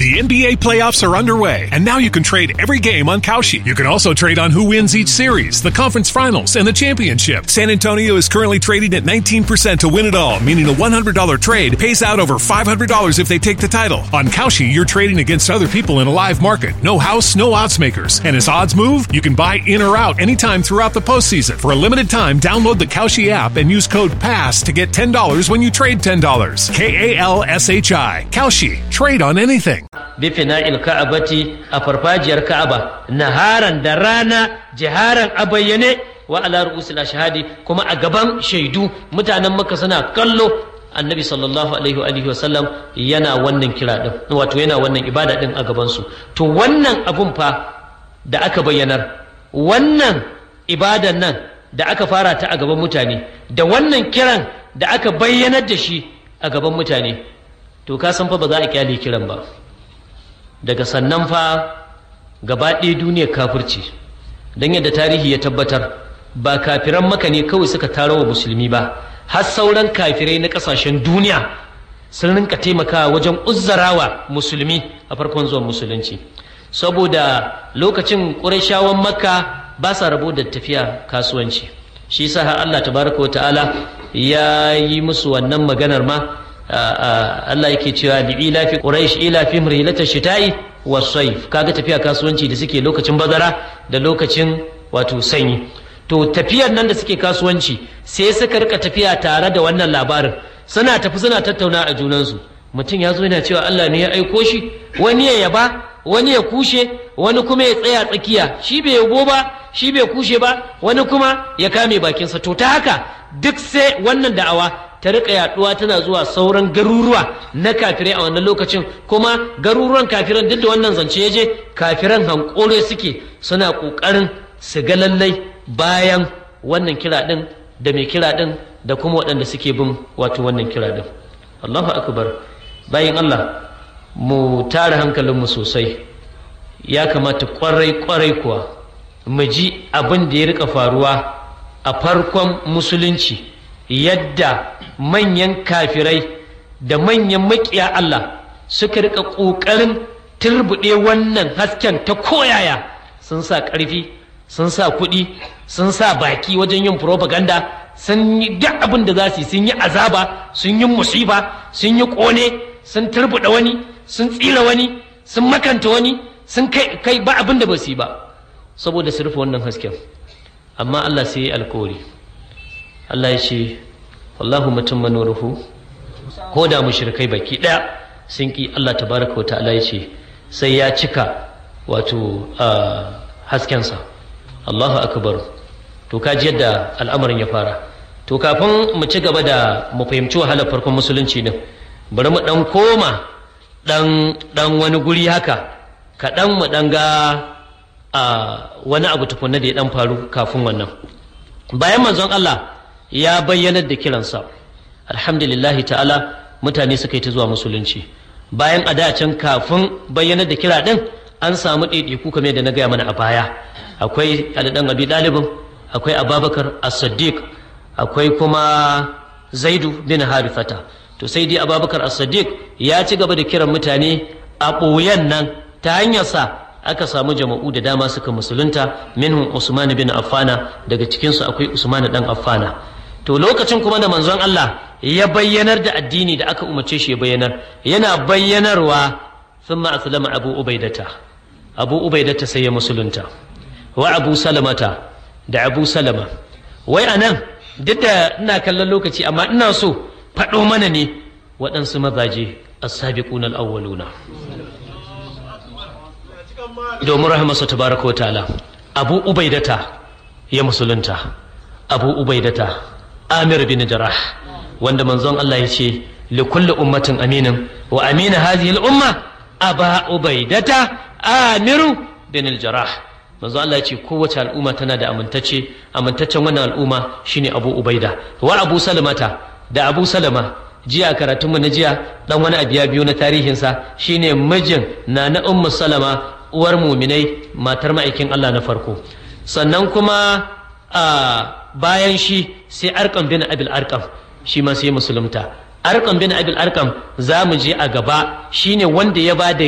The NBA playoffs are underway, and now you can trade every game on Kalshi. You can also trade on who wins each series, the conference finals, and the championship. San Antonio is currently trading at 19% to win it all, meaning a $100 trade pays out over $500 if they take the title. On Kalshi, you're trading against other people in a live market. No house, no odds makers. And as odds move, you can buy in or out anytime throughout the postseason. For a limited time, download the Kalshi app and use code PASS to get $10 when you trade $10. K A L S H I. Kalshi. Trade on anything. bifina'il ka'abati a farfajiyar ka'aba naharan da rana jiharan a bayyane wa ala ru'usil ashhadi kuma a gaban shaidu mutanen makka suna kallo annabi sallallahu alaihi wa alihi wasallam yana wannan kira din wato yana wannan ibada din a gaban su to wannan abun fa da aka bayyanar wannan ibadan nan da aka fara ta a gaban mutane da wannan kiran da aka bayyanar da shi a gaban mutane to ka san fa ba za a kyale kiran ba daga sannan fa gaba ɗaya duniyar kafirci don yadda tarihi ya tabbatar ba kafiran maka ne kawai suka taro wa musulmi ba har sauran kafirai na ƙasashen duniya sun rinka taimakawa wajen uzzarawa musulmi a farkon zuwan musulunci saboda lokacin ƙurashawan makka ba sa rabo da tafiya kasuwanci shi sa har Allah tabaraka wa ta'ala ya yi musu wannan maganar ma Allah yake cewa li ila fi quraish ila fi mrilata shita'i was-sayf kaga tafiya kasuwanci da suke lokacin bazara da lokacin wato sanyi to tafiyar nan da suke kasuwanci sai suka rika tafiya tare da wannan labarin suna tafi suna tattauna a junansu mutum ya zo yana cewa Allah ne ya aiko shi wani ya yaba wani ya kushe wani kuma ya tsaya tsakiya shi bai yabo ba shi bai kushe ba wani kuma ya kame bakinsa to ta haka duk sai wannan da'awa ta rika yaduwa tana zuwa sauran garuruwa na kafirai a wannan lokacin kuma garuruwan kafiran duk da wannan zance ya je kafiran hankore suke suna kokarin su ga lallai bayan wannan kira din da mai kira din da kuma waɗanda suke bin wato wannan kira din Allahu akbar bayan Allah mu tara hankalinmu sosai ya kamata kwarai kwarai kuwa mu ji abin da ya rika faruwa a farkon musulunci yadda manyan kafirai da manyan makiya Allah suka rika ƙoƙarin turbuɗe wannan hasken ta koyaya sun sa ƙarfi sun sa kuɗi sun sa baki wajen yin propaganda sun yi duk abin da za su yi sun yi azaba sun yi musiba sun yi ƙone sun turbuɗe wani sun tsira wani sun makanta wani sun kai kai ba abin da ba su yi ba saboda su rufe wannan hasken amma Allah sai ya alkawari Allah ya ce wallahu mutum manuruhu ko da mushrikai baki ɗaya sun ki Allah tabaraka wa ta'ala ya ce sai ya cika wato haskensa Allahu akbar to kaji yadda al'amarin ya fara to kafin mu ci gaba da mu fahimci wahalar farkon musulunci din bari mu dan koma dan dan wani guri haka kaɗan mu dan ga wani abu tukunna da ya dan faru kafin wannan bayan manzon Allah ya bayyanar da kiransa alhamdulillahi ta'ala mutane suka yi ta zuwa musulunci bayan a da can kafin bayyanar da kira din an samu ɗaiɗaiku kamar da na gaya mana a baya akwai alidan abi ɗalibin akwai ababakar as-siddiq akwai kuma zaidu bin harifata to sai dai ababakar as-siddiq ya ci gaba da kiran mutane a ɓoyen nan ta hanyarsa aka samu jama'u da dama suka musulunta minhum usman bin affana daga cikinsu akwai usman dan affana to lokacin kuma da manzon Allah ya bayyanar da addini da aka umarce shi ya bayyanar yana bayyanarwa thumma aslama abu ubaidata abu ubaidata sai ya musulunta wa abu salamata da abu salama wai anan duk da ina kallon lokaci amma ina so faɗo mana ne waɗansu mazaje as-sabiquna al-awwaluna domin rahamarsa tabaraka wa ta'ala abu ubaidata ya musulunta abu ubaidata amir bin jarah wanda manzon Allah ya ce li kulli ummatin aminin wa amina hadhihi al-umma aba ubaidata amiru bin al-jarah manzon Allah ya ce kowace al'umma tana da amintacce amintaccen wannan al'umma shine abu ubaida wa abu salamata da abu salama jiya karatun mu na jiya dan wani abiya biyu na tarihinsa shine mijin na na ummu salama uwar muminai matar ma'aikin Allah na farko sannan kuma a bayan shi sai arkam bin abil arkam shi ma sai musulunta arkam bin abil arkam za mu je a gaba shine wanda ya ba da